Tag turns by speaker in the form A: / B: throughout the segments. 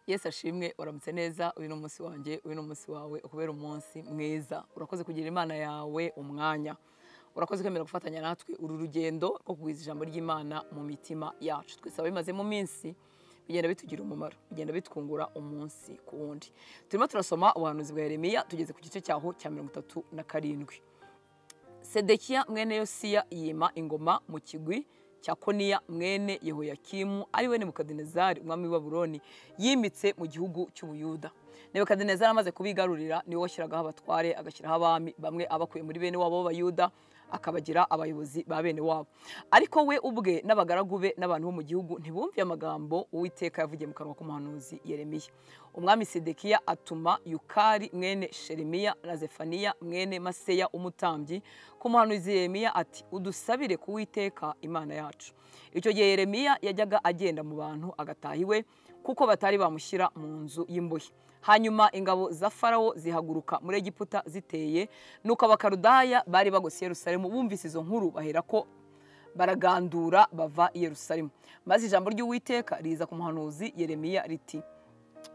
A: yesu ashimwe uramutse neza uyu ni umunsi wanjye uyu ni umunsi wawe ukubera umunsi mwiza urakoze kugira imana yawe umwanya urakoze kwemera gufatanya natwe uru rugendo rwo kugwiza ijambo ry'imana mu mitima yacu twese bimaze mu minsi bigenda bitugira umumaro bigenda bitwungura umunsi ku wundi turimo turasoma ubuhanuzi bwa Yeremiya tugeze ku gice cyaho cya mirongo itatu na karindwi sedekiya mwene yosiya yima ingoma mu kigwi cya koniya mwene yehoyakimu ari we nebukadinezari umwami w'i babuloni yimitse mu gihugu cy'ubuyuda nebukadinezari amaze kubigarurira niwe washyiragaho abatware agashyiraho abami bamwe abakuye muri bene wabo b'abayuda akabagira abayobozi ba bene wabo ariko we ubwe n'abagaragu be n'abantu bo mu gihugu ntibumviye amagambo uwiteka yavugiye mu kanwa k'umuhanuzi yeremiya umwami sedekiya atuma yukari mwene sheremiya na zefaniya mwene maseya umutambyi ku muhanuzi yeremiya ati udusabire ku witeka imana yacu icyo gihe yeremiya yajyaga agenda mu bantu agataha iwe kuko batari bamushyira mu nzu y'imbohe hanyuma ingabo za farawo zihaguruka muri egiputa ziteye nuko abakarudaya bari bagose yerusalemu bumvise izo nkuru baherako baragandura bava i yerusalemu maze ijambo ry'uwiteka riza ku muhanuzi yeremiya riti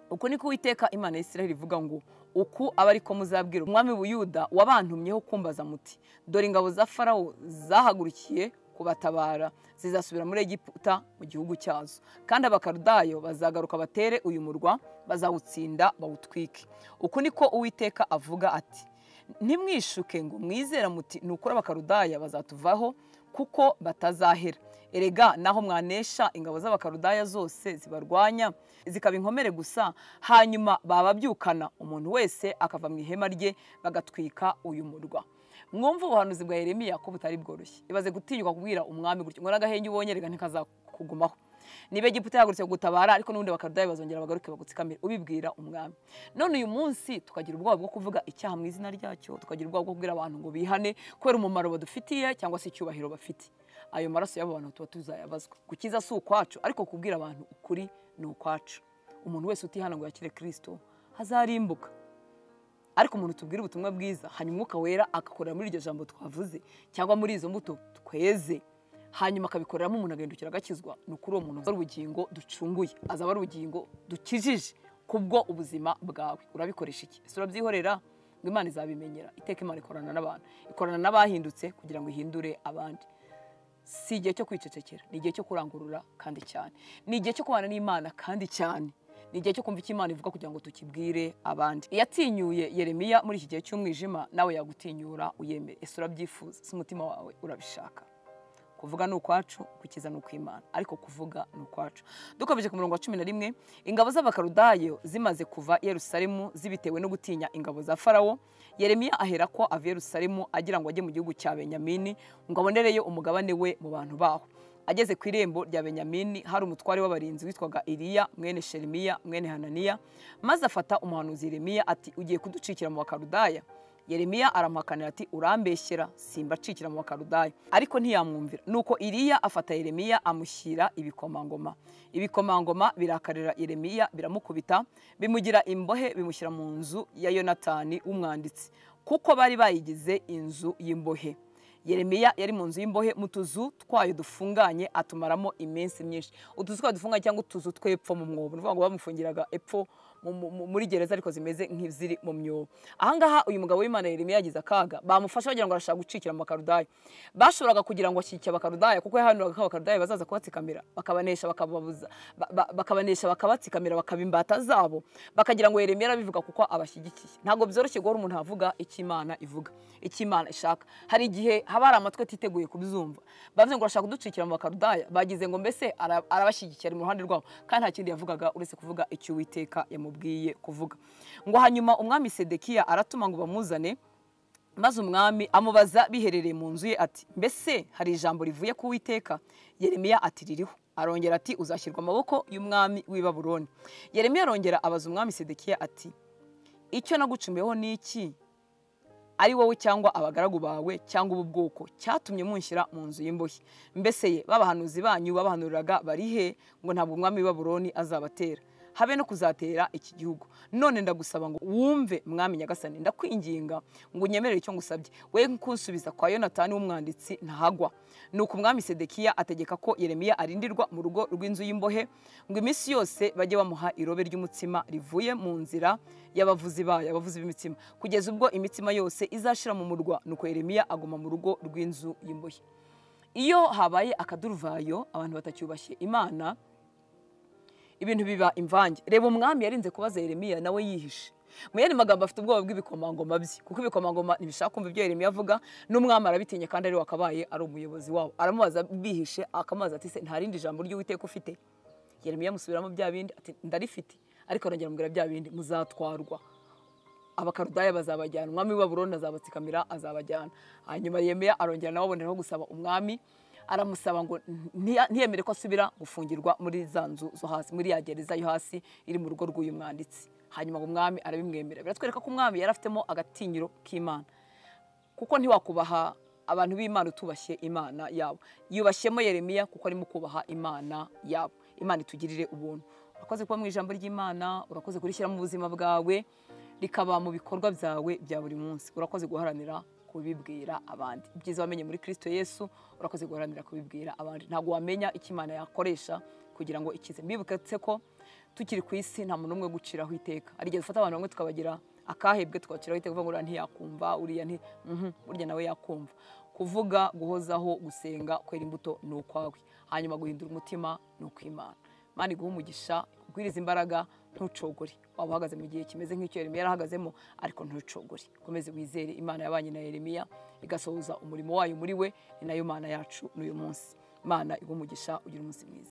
A: uku niko uwiteka imana y'isiraheli ivuga ngo uku aba ariko muzabwira umwami buyuda wabantumyeho kumbaza muti dore ingabo za farawo zahagurukiye kubatabara zizasubira muri egiputa mu gihugu cyazo kandi abakarudayo bazagaruka batere uyu murwa bazawutsinda bawutwike uku niko uwiteka avuga ati ntimwishuke ngo mwizera muti nukora abakarudaya bazatuvaho kuko batazahera erega naho mwanesha ingabo z'abakarudaya zose zibarwanya zikaba inkomere gusa hanyuma bababyukana umuntu wese akava mu ihema rye bagatwika uyu murwa mwumva ubuhanuzi bwa Yeremiya ko butari bworoshye ibaze gutinyuka kubwira umwami gutyo ngo n'agahenge ubonye reka ntikazakugumaho niba egiputa yahagurutse gutabara ariko n'ubundi bakarudayi bazongera bagaruke bagutsikamire ubibwira umwami none uyu munsi tukagira ubwoba bwo kuvuga icyaha mu izina ryacyo tukagira ubwoba bwo kubwira abantu ngo bihane kubera umumaro badufitiye cyangwa se icyubahiro bafite ayo maraso y'abo bantu tuba tuzayabazwa gukiza si ukwacu ariko kubwira abantu ukuri ni ukwacu umuntu wese utihana ngo yakire kirisito hazarimbuka ariko umuntu tubwira ubutumwa bwiza hanyuma umwuka wera agakorera muri iryo jambo twavuze cyangwa muri izo mbuto tweze hanyuma akabikoreramo umuntu agahindukira agakizwa ni ukuri uwo muntu azaba urugingo ducunguye azaba ari urugingo dukijije kubwo ubuzima bwawe urabikoresha iki ese urabyihorera ngo imana izabimenyera iteka imana ikorana n'abantu ikorana n'abahindutse kugira ngo ihindure abandi si igihe cyo kwicecekera ni igihe cyo kurangurura kandi cyane ni igihe cyo kubana n'imana kandi cyane ni igihe cyo kumva icyo imana ivuga kugira ngo tukibwire abandi iyatinyuye yeremiya muri iki gihe cy'umwijima nawe yagutinyura uyemere ese urabyifuza si umutima wawe urabishaka kuvuga ni ukwacu gukiza ni ukw'imana ariko kuvuga ni ukwacu dukomeje ku murongo wa cumi na rimwe ingabo z'abakarudayo zimaze kuva i yerusalemu zibitewe no gutinya ingabo za farawo yeremiya ahera ko ava i yerusalemu agira ngo ajye mu gihugu cya benyamini ngo abonereyo umugabane we mu bantu baho ageze ku irembo rya benyamini hari umutware w'abarinzi witwaga iriya mwene sherimiya mwene hananiya maze afata umuhanuzi yeremiya ati ugiye kuducikira mu bakarudaya yeremiya aramuhakanira ati urambeshyera simbacikira mu bakarudaya ariko ntiyamwumvira nuko iriya afata yeremiya amushyira ibikomangoma ibikomangoma birakarira yeremiya biramukubita bimugira imbohe bimushyira mu nzu ya yonatani w'umwanditsi kuko bari bayigize inzu y'imbohe yeremiya yari mu nzu y'imbohe mu tuzu twayo dufunganye atumaramo iminsi myinshi utuzu twayo dufunganye cyangwa utuzu tw'epfo mu mwobo ni ukuvuga ngo bamufungiraga epfo muri gereza ariko zimeze nk'iziri mu myobo ahangaha uyu mugabo w'imana yeremiya yagize akaga bamufasha bagira ngo arashaka gucikira abakarudayi bashoboraga kugira ngo ashyikire abakarudayi kuko yahanuraga ko abakarudayi bazaza kubatsikamira bakabanesha bakababuza bakabanesha bakabatsikamira bakaba imbata zabo bakagira ngo yeremiya arabivuga kuko abashyigikiye ntabwo byoroshye guhora umuntu avuga icyo imana ivuga icyo imana ishaka hari igihe haba hari amatwi atiteguye kubizumva bavuze ngo arashaka kuducikira mu bakarudaya bagize ngo mbese arabashyigikiye ari mu ruhande rwabo kandi nta kindi yavugaga uretse kuvuga icyo uwiteka yamubwiye kuvuga ngo hanyuma umwami sedekiya aratuma ngo bamuzane maze umwami amubaza biherereye mu nzu ye ati mbese hari ijambo rivuye ku witeka yeremiya ati ririho arongera ati uzashyirwa amaboko y'umwami w'i baburoni yeremiya arongera abaza umwami sedekiya ati icyo nagucumuyeho ni iki ari wowe cyangwa abagaragu bawe cyangwa ubu bwoko cyatumye munshyira mu nzu y'imbohe mbese ye babahanuzi banyu babahanuriraga barihe ngo ntabwo umwami w'i baburoni azabatera habe no kuzatera iki gihugu none ndagusaba ngo wumve mwami nyagasani ndakwinginga ngo unyemerere icyo ngusabye we kunsubiza kwa yonatani w'umwanditsi ntahagwa ni uko umwami sedekiya ategeka ko yeremiya arindirwa mu rugo rw'inzu y'imbohe ngo iminsi yose bajye bamuha irobe ry'umutsima rivuye mu nzira y'abavuzi bayo abavuzi b'imitsima kugeza ubwo imitsima yose izashira mu murwa nuko yeremiya aguma mu rugo rw'inzu y'imbohe iyo habaye akaduruvayo abantu batacyubashye imana ibintu biba imvange reba umwami yarinze kubaza yeremiya nawe yihishe mu yandi magambo afite ubwoba bw'ibikomangoma bye kuko ibikomangoma ntibishaka kumva ibyo yeremiya avuga n'umwami arabitinya kandi ariwe wakabaye ari umuyobozi wabo aramubaza bihishe akamubaza ati se nta rindi jambo ry'uwiteka ufite yeremiya amusubiramo bya bindi ati ndarifite ariko arongera amubwira bya bindi muzatwarwa abakarudaya bazabajyana umwami w'i baburoni azabatsikamira azabajyana hanyuma yemeya arongera nawe aboneraho gusaba umwami aramusaba ngo ntiya- ntiyemere ko asubira gufungirwa muri za nzu zo hasi muri ya gereza yo hasi iri mu rugo rw'uyu mwanditsi hanyuma ngo umwami arabimwemera biratwereka ko umwami yari afitemo agatinyiro k'imana kuko ntiwakubaha abantu b'imana utubashye imana yabo yubashyemo yeremiya kuko arimo kubaha imana yabo imana itugirire ubuntu urakoze kuba mu ijambo ry'imana urakoze kurishyira mu buzima bwawe rikaba mu bikorwa byawe bya buri munsi urakoze guharanira kubibwira abandi ibyiza wamenye muri kirisito yesu urakoze guharanira kubibwira abandi ntabwo wamenya icyo imana yakoresha kugira ngo ikize mbibutse ko tukiri ku isi nta muntu umwe guciraho iteka hari igihe dufata abantu bamwe tukabagira akahebwe tukabaciraho iteka kuvuga ngo uriya ntiyakumva uriya nti mhm, burya nawe yakumva kuvuga guhozaho gusenga kwera imbuto ni ukwawe hanyuma guhindura umutima ni ukw'imana mani guha umugisha ugwiriza imbaraga ntucogore waba uhagaze mu gihe kimeze nk'icyo yeremiya yarahagazemo ariko ntucogore ukomeze wizere imana yabanye na yeremiya igasohoza umurimo wayo muri we ni nayo mana yacu n'uyu munsi imana iguha umugisha ugira umunsi mwiza